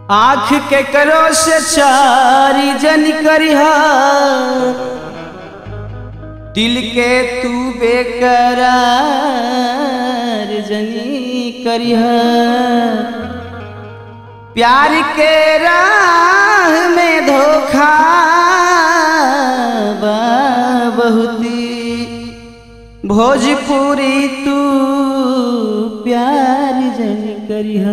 आँख के करो से चारी जन करिहा दिल के तू बेकरार जनी करिहा प्यार के राह में धोखा बा बहुती भोजपुरी तू प्यार जन करिहा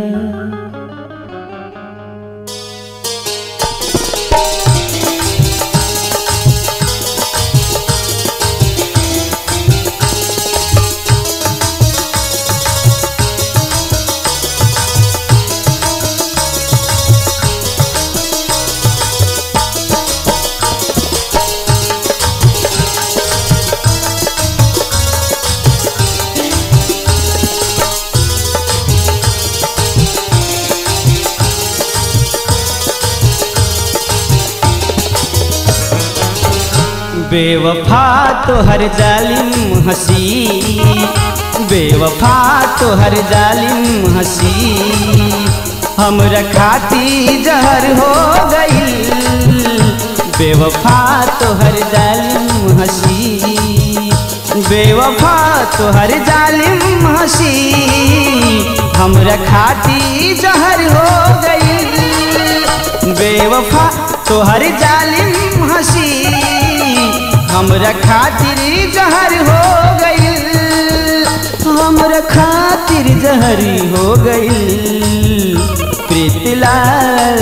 बेवफा तो हर जालिम हंसी बेवफा तो हर जालिम हंसी हम रखाती जहर हो गई बेवफा तो हर जालिम हंसी बेवफा तो हर जालिम हंसी हम रखाती जहर हो गई बेवफा तो हर जालिम हंसी हमरा खातिर जहर हो गई हमरा खातिर जहर हो गई प्रीतिलाल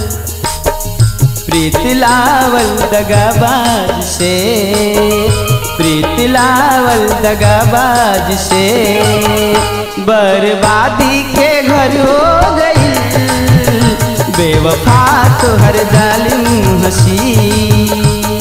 प्रीतिलावल दगाबाज से प्रीतिलावल दगाबाज से बर्बादी के घर हो गई बेवफा तो हर जालिम हंसी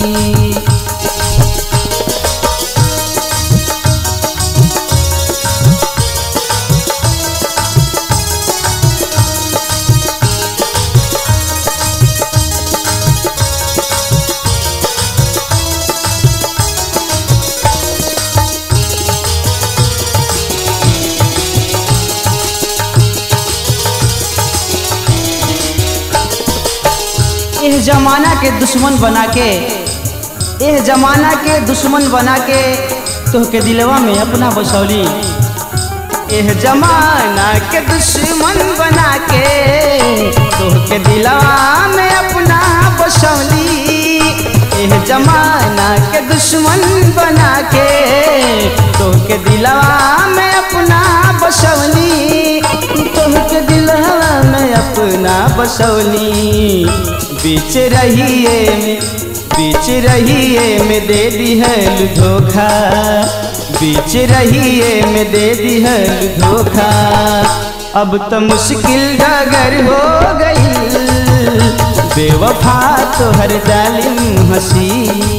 एह जमाना के दुश्मन बना के एह जमाना के दुश्मन बना के तोहके दिलवा में अपना बसौली एह जमाना के दुश्मन बना के तोहके दिलवा में अपना बसौली एह जमाना के दुश्मन बना के तोहके दिलवा में अपना बसौली तोहके दिलवा में अपना बसौली बीच रहिए में बीच रहिए में दे दिहल धोखा बीच रहिए में दे दिहल धोखा अब तो मुश्किल डगर हो गई बेवफा तो हर जालिम हंसी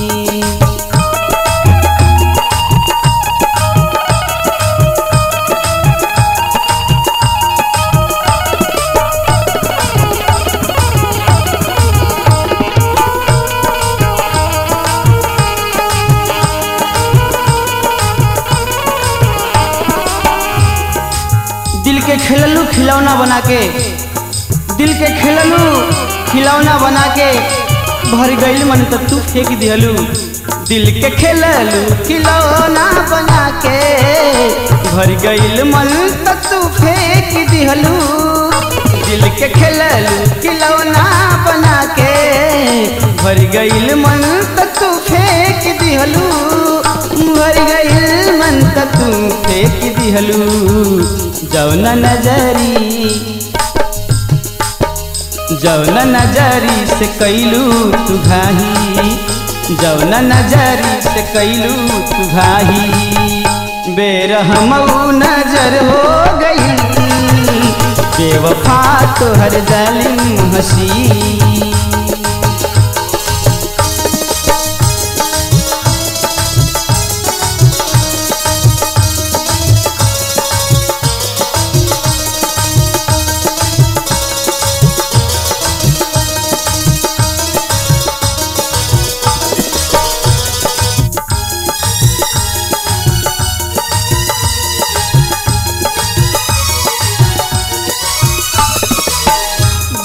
दिल के खेललू खिलौना बना के दिल के खेललू खिलौना बना के भर गईल मन तो तू फेंक दिहलू दिल के खेललू खिलौना बना के भर गईल मन तो तू फेंक दिहलू दिल के खेललू खिलौना बना के भर गईल मन तो तू फेंक दिहलू भर गईल मन तो तू फेंक दिहलू जौना नजरी जौना नजरी से कैलू तू घाही जौना नजरी से कैलू तू घाही बेरहमऊ नजर हो गई बेवफा तो हर जालिम हंसी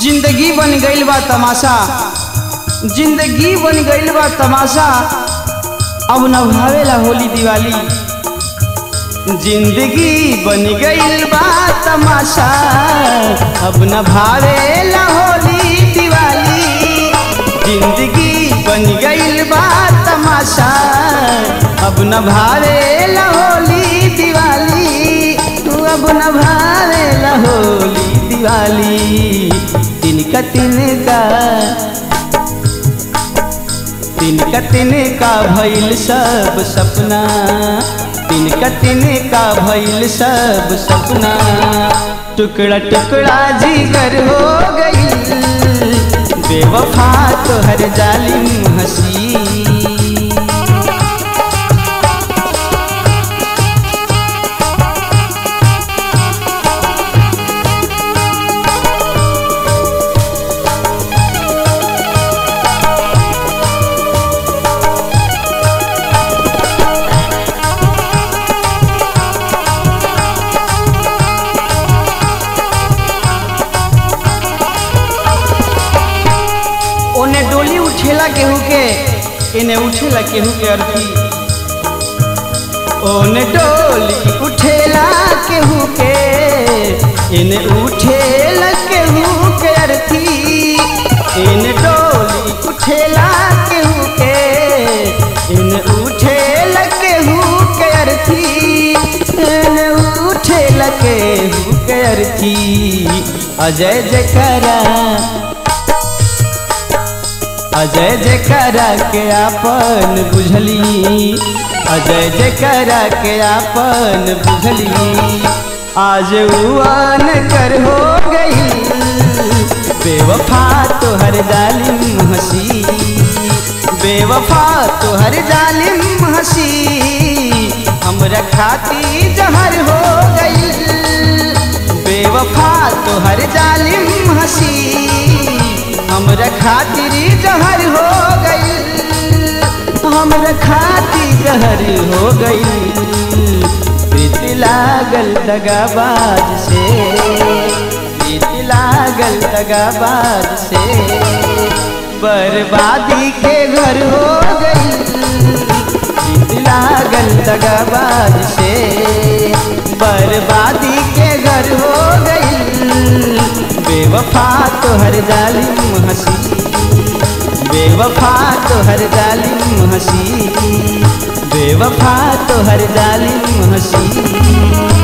जिंदगी बन गईल बा तमाशा जिंदगी बन गईल बा तमाशा अब न भावेला होली दिवाली जिंदगी बन गईल बा तमाशा अब न भावेला होली दिवाली जिंदगी बन गईल बा तमाशा अब न भावेला होली दिवाली तू अब न भावेला होली दिवाली तिनका तिनका तिनका तिनका भइल सब सपना तिनका तिनका भइल सब सपना टुकड़ा टुकड़ा जिगर हो गई बेवफा तोहर जालिम हसी ओने डोली उठेला केहू के इने उठेला केहू के अर्थी ओने डोली उठेला केहू के इने उठेला केहू के अर्थी इने डोली उठेला केहू के इने उठेला केहू के अर्थी इने उठेला केहू के अर्थी अजय जयकारा अजय जयकारा के आपन बुझली अजय जयकारा के आपन बुझली आज उन कर हो गई बेवफा तोहर जालिम हंसी बेवफा तोहर जालिम हंसी हमरा खाती जहर हो गई बेवफा तोहर जालिम हंसी हमरा खातिर जहर हो गई हमरा खातिर जहर हो गई प्रीत लागल दगाबाज से प्रीत लागल दगाबाज से बर्बादी के घर हो गई प्रीत लागल दगाबाज से बर्बादी के घर हो गई बेवफा तोहर जालिम हंसी बेवफा तोहर जालिम हंसी बेवफा तोहर जालिम हंसी